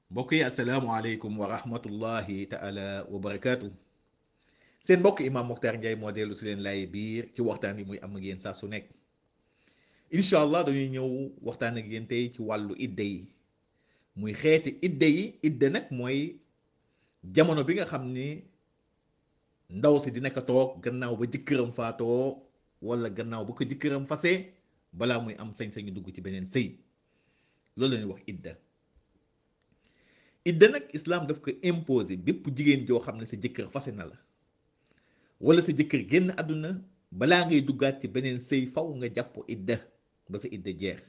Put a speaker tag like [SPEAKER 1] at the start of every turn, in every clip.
[SPEAKER 1] mbokk yi asalaamaaleykum wa rahmatullahi taala wa barakaatu seen mbokk Imam Mokhtar Ndiaye moo dellu si leen laay biir ci waxtaan yi muy am ak yéen saa su nekk incha allah dañuy ñëw waxtaan ak yéen tey ci wàllu idde yi muy xeeti idde yi idde nag mooy jamono bi nga xam ni ndaw si dina ko toog gannaaw ba jëkkëram faatoo wala gannaaw ba ko jëkkëram fase balaa muy am sañ-sañu dugg ci beneen sëy loolu la ñuy wax idda idda nag islaam daf ko imposé bépp jigéen joo xam ne sa jëkkër fase na la wala sa jëkkër génn àdduna balaa ngay duggaat ci beneen sëy faw nga jàpp idda ba sa idda jeex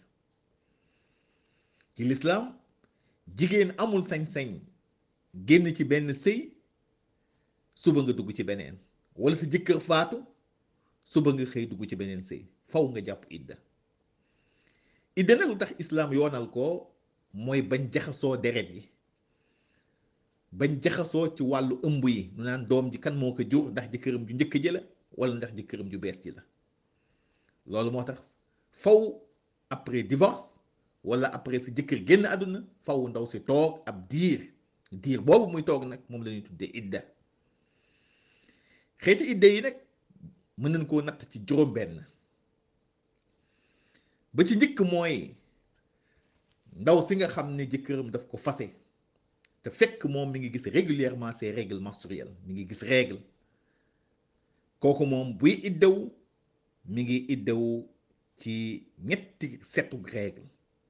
[SPEAKER 1] ci lislaam jigéen amul sañ-sañ génn ci benn sëy suba nga dugg ci beneen wala sa jëkkër faatu suba nga xëy dugg ci beneen sëy faw nga jàpp idda idda nag lu tax islaam yoonal ko mooy bañ jaxasoo deret yi bañ jaxasoo ci wàllu ëmb yi nu naan doom ji kan moo ko jur ndax jëkkëram ju njëkk ji la wala ndax jëkkëram ju bees ji la loolu moo tax faw après divorce wala après sa jëkkër génn àdduna faw ndaw si toog ab diir diir boobu muy toog nag moom la ñuy tuddee idda xeeti idda yi nag mën nañ koo natt ci juróom-benn ba ci njëkk mooy ndaw si nga xam ne jëkkëram daf ko fase te fekk moom mi ngi gis régulièrement ses règles menstruelles mi ngi gis règle kooku moom buy iddawu mi ngi iddawu ci ñetti setu règle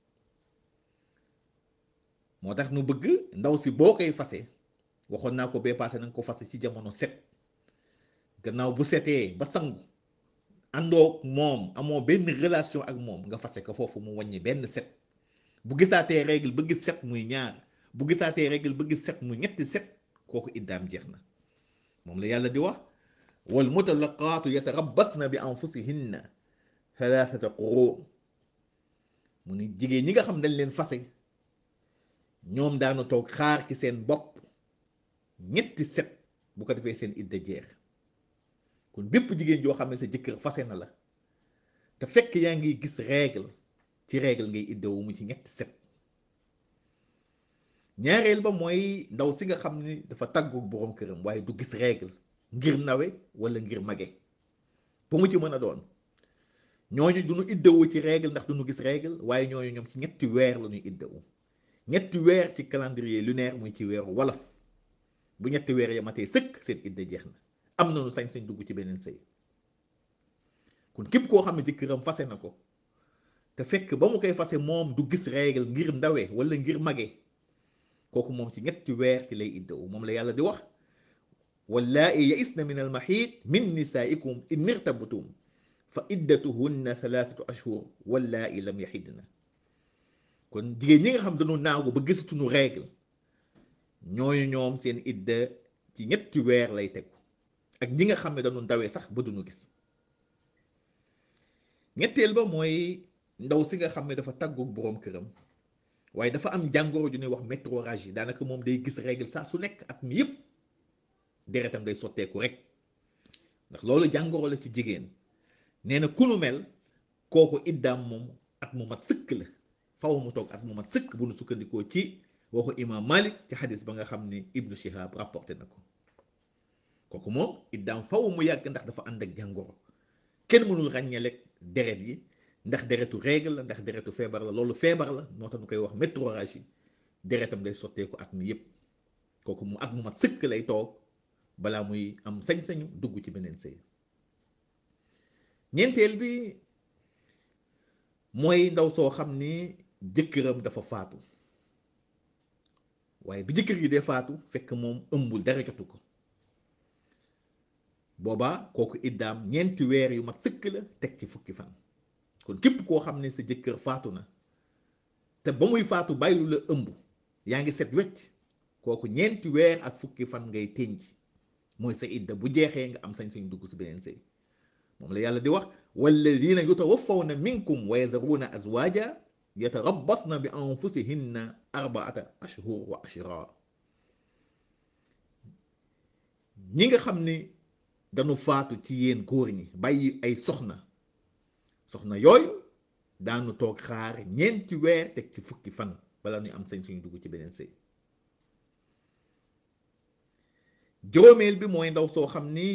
[SPEAKER 1] moo tax nu bëgg ndaw si boo koy fase waxoon naa ko bee passé nanga ko fase ci jamono set gannaaw bu setee ba sangu àndoo moom amoo benn relation ak moom nga fase ko foofu mu wàññi benn set bu gisaatee règle ba gis set muy ñaar bu gisaatee règle ba gis set mu ñetti set kooku iddaam jeex na moom la yàlla di wax wal mutalaqaatu yatarabbasna bi anfusihinna thalathata quru mu ni jigéen ñi nga xam dañ leen fase ñoom daanu toog xaar ci seen bopp ñetti set bu ko defee seen idda jeex kon bépp jigéen joo xam ne sa jëkkër fase na la te fekk yaa ngi gis règle ci règle ngay iddawu mu ci ñetti set ñaareel ba mooy ndaw si nga xam ni dafa tàggu boroom këram waaye du gis règle ngir nawe wala ngir mage bu mu ci mën a doon ñooñu duñu iddawu ci règle ndax duñu gis règle waaye ñooñu ñoom ci ñetti weer la ñuy iddawu ñetti weer ci calendrier lunaire muy ci weeru wolof bu ñetti weer ya matee sëkk seen idda jeex na am nañu sañ-sañ dugg ci beneen sëy kon képp koo xam ne jëkkëram fase na ko te fekk ba mu koy fase moom du gis règle ngir ndawe wala ngir mage kooku moom ci ñetti weer ci lay iddawu moom la yàlla di wax wallaa'i ya'isna min almaxiid min nisaa'ikum in irtabtum fa iddatuhunna thalathatu ashhur wallaa'i lam yaxidna kon jigéen ñi nga xam dañu naagu ba gisatuñu règle ñooñu ñoom seen idda ci ñetti weer lay tegu ak ñi nga xam ne dañu ndawee sax ba duñu gis ñetteel ba mooy ndaw si nga xam ne dafa tàggoog boroom këram waaye dafa am jàngoro ju ñuy wax métrorragie daanaka moom day gis règle saa su nekk at mi yëpp deretam day sotteeku rek ndax loolu jàngoro la ci jigéen nee na ku nu mel kooku iddaam moom at mu mat sëkk la faw mu toog at mu mat sëkk bu nu sukkandikoo ci waxu imam Malik ci xadis ba nga xam ni Ibnu Shihab rapporté na ko kooku moom iddaam faw mu yàgg ndax dafa ànd ak jàngoro kenn mënul ràññeelek deret yi ndax deretu règle la ndax deretu feebar la loolu feebar la moo tax ñu koy wax métrorragie deretam day sotteeku at mi yépp kooku mu at mu mat sëkk lay toog balaa muy am sañ-sañu dugg ci beneen sëy ñeenteel bi mooy ndaw soo xam ni jëkkëram dafa faatu waaye bi jëkkër gi dee faatu fekk moom ëmbul dara jotu ko boobaa kooku iddaam ñeenti weer yu mat sëkk la teg ci fukki fan kon képp koo xam ne sa jëkkër faatu na te ba muy faatu bàyyilu la ëmb yaa ngi set wecc kooku ñeenti weer ak fukki fan ngay tënj mooy sa idda bu jeexee nga am sañ-sañ dugg si beneen sëy moom la yàlla di wax walladina yutawaffawna minkum wa yazaruna azwaja yatarabbasna bi anfusihinna arbaata ashhur wa ashra ñi nga xam ni dañu faatu ci yéen góor ñi bàyyi ay soxna soxna yooyu daanu toog xaar ñeenti weer teg ci fukki fan bala ñu am sañ suñu dugg ci beneen sëy juróomeel bi mooy ndaw soo xam ni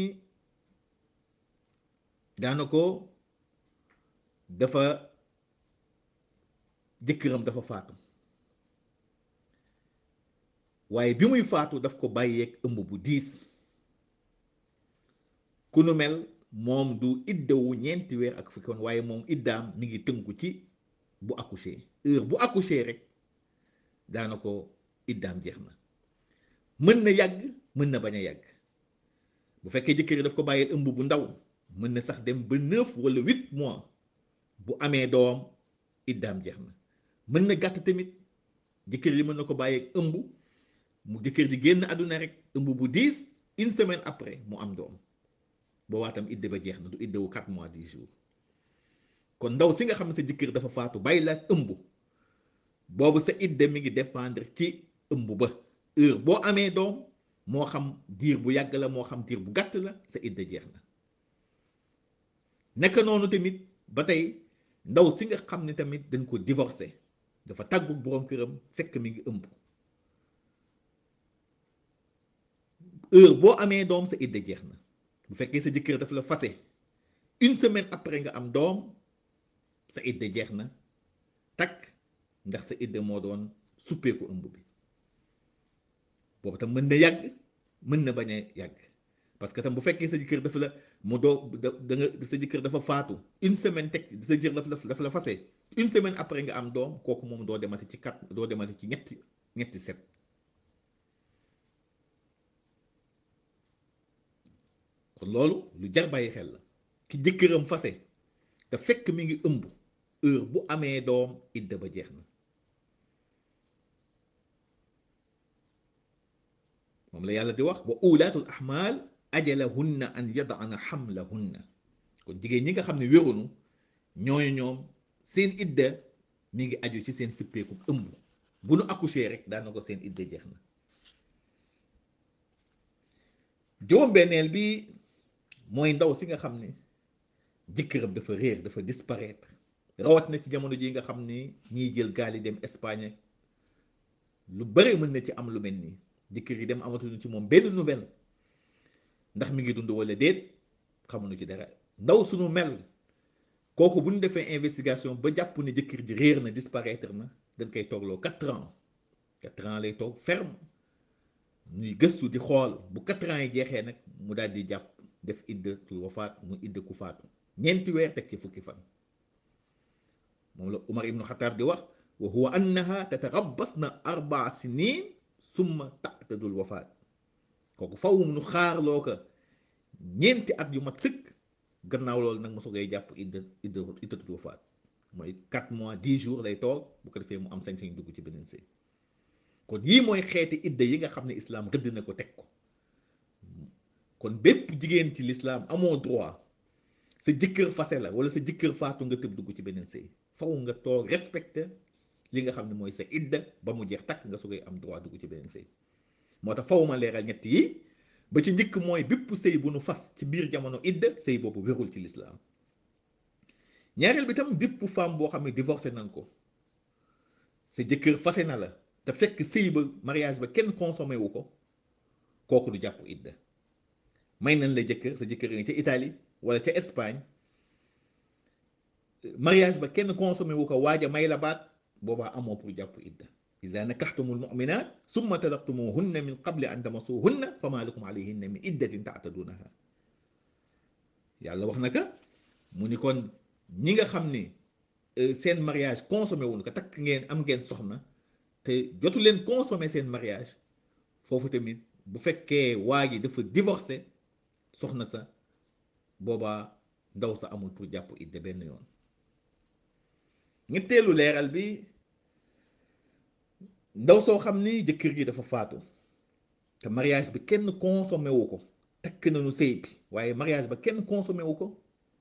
[SPEAKER 1] daana ko dafa jëkkëram dafa faatu waaye bi muy faatu daf ko bàyyeeg ëmb bu diis ku nu mel moom du iddawu ñeenti weer ak fukki woon waaye moom iddaam mi ngi tënku ci bu accouché heure bu accouché rek daana ko iddaam jeex na mën na yàgg mën na bañ a yàgg bu fekkee jëkkër daf ko bàyyil ëmb bu ndaw mën na sax dem ba neuf wala huit mois bu amee doom iddaam jeex na mën na gàtt tamit jëkkër yi mën na ko bàyyeeg ëmb mu jëkkër ji génn àdduna rek ëmb bu diis une semaine après mu am doom boobaa tam idde ba jeex na du iddewu quatre mois dix jours kon ndaw si nga xam ne sa jëkkër dafa faatu bàyyi la ak ëmb boobu sa idde mi ngi dépendre ci ëmb ba heure boo amee doom moo xam diir bu yàgg la moo xam diir bu gàtt la sa idde jeex na nekk noonu tamit ba tey ndaw si nga xam ne tamit dañ ko divorcé dafa tàggu boroom këram fekk mi ngi ëmb heure boo amee doom sa idde jeex na bu fekkee sa jëkkër daf la fase une semaine après nga am doom sa idde jeex na takk ndax sa idde moo doon suppeeku ëmb bi boobu tam mën na yàgg mën na bañ a yàgg parce que tam bu fekkee sa jëkkër dafa la mu doo da nga sa jëkkër dafa faatu une semaine teg sa jëkkër dafa la dafa la fase une semaine après nga am doom kooku moom doo demati ci kat doo demati ci ñetti ñetti set kon loolu lu jar bàyyi xel la ki jëkkëram fase te fekk mi ngi ëmb heure bu amee doom idda ba jeex na moom la yàlla di wax wa ulaatul ahmaal ajalahunna an yadana xamlahunna kon jigéen ñi nga xam ne wérunu ñooñu ñoom seen idda mi ngi aju ci seen sippeeku ëmb bu nu accouché rek daana ko seen idda jeex na juróom-benneel bi mooy ndaw si nga xam ne jëkkëram dafa réer dafa disparaître rawat na ci jamono ji nga xam ni ñiy jël gaal yi dem Espagne lu bëri mën na ci am lu mel nii jëkkër yi dem amatuñu ci moom benn nouvelle ndax mi ngi dund wala déet xamuñu ci dara ndaw suñu mel kooku bu ñu defee investigation ba jàpp ne jëkkër ji réer na disparaître na dañ koy toogloo quatre ans quatre ans lay toog ferme ñuy gëstu di xool bu quatre ans yi jeexee nag mu daal di jàpp def iddatul wafaat mu idda ku faatu ñeenti weer teg ci fukki fan moom la Umar ibnu Xataab di wax wa huwa annaha tatarabbas na arbaa sinin summa taqtadul wafaat kooku faw nu xaarloo ko ñeenti at yu mat sëkk gannaaw loolu nag mosu koy jàpp idda idda iddatul wafaat mooy 4 mois 10 jours lay toog bu ko defee mu am sañ-sañ dugg ci beneen sëy kon yii mooy xeeti idda yi nga xam ne islaam rëdd na ko teg ko kon bépp jigéen ci lislaam amoo droit sa jëkkër fase la wala sa jëkkër faatu nga tëb dugg ci beneen sëy faw nga toog respecté li nga xam ne mooy sa idda ba mu jeex takk nga su koy am droit dugg ci beneen sëy moo tax faw ma leeral ñett yi ba ci njëkk mooy bépp sëy bu nu fas ci biir jamono idda sëy boobu wérul ci lislaam ñaareel bi tam bépp femme boo xam ne divorcé nañ ko sa jëkkër fase na la te fekk sëy ba mariage ba kenn consommé wu ko kooku du jàpp idda may nañ la jëkkër sa jëkkër nga ca Italie wala ca Espagne mariage ba kenn consommé wu ko waaja may la baat boobaa amoo pour jàpp idda iza nakaxtumul muminat summa talaqtumuhunna min qabli an tamasuhunna fama lakum alayhinna min iddatin taatadunaha yàlla wax na ka mu ni kon ñi nga xam ni seen mariage consommé wuñ ko takk ngeen am ngeen soxna te jotu leen consommé seen mariage foofu tamit bu fekkee waa ji dafa divorcé soxna sa boobaa ndaw sa amul pour jàpp idda benn yoon ñetteelu leeral bi ndaw soo xam ni jëkkër gi dafa faatu te mariage bi kenn consommé wu ko takk nañu sëy bi waaye mariage ba kenn consommé wu ko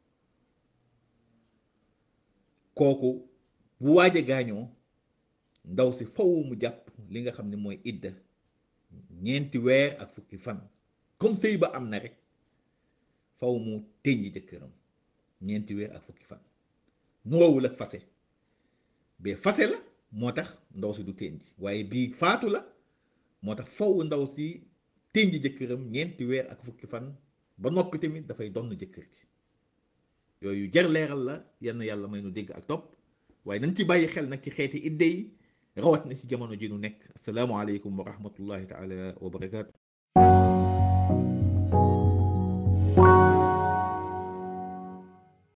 [SPEAKER 1] kooku bu waaje gaañoo ndaw si faw mu jàpp li nga xam ne mooy idda ñeenti weer ak fukki fan comme sëy ba am na rek faw mu tënji jëkkëram ñeenti weer ak fukki fan nuroowul ak fase bee fase la moo tax ndaw si du tënji waaye bii faatu la moo tax faw ndaw si tënj jëkkëram ñeenti weer ak fukki fan ba noppi tamit dafay donn jëkkër ji yooyu jar leeral la yenn yàlla may nu dégg ak topp waaye nañ ci bàyyi xel nag ci xeeti idde yi rawat na ci jamono ji nu nekk asalaamualeykum wa rahmatullahi taala wa barakaatu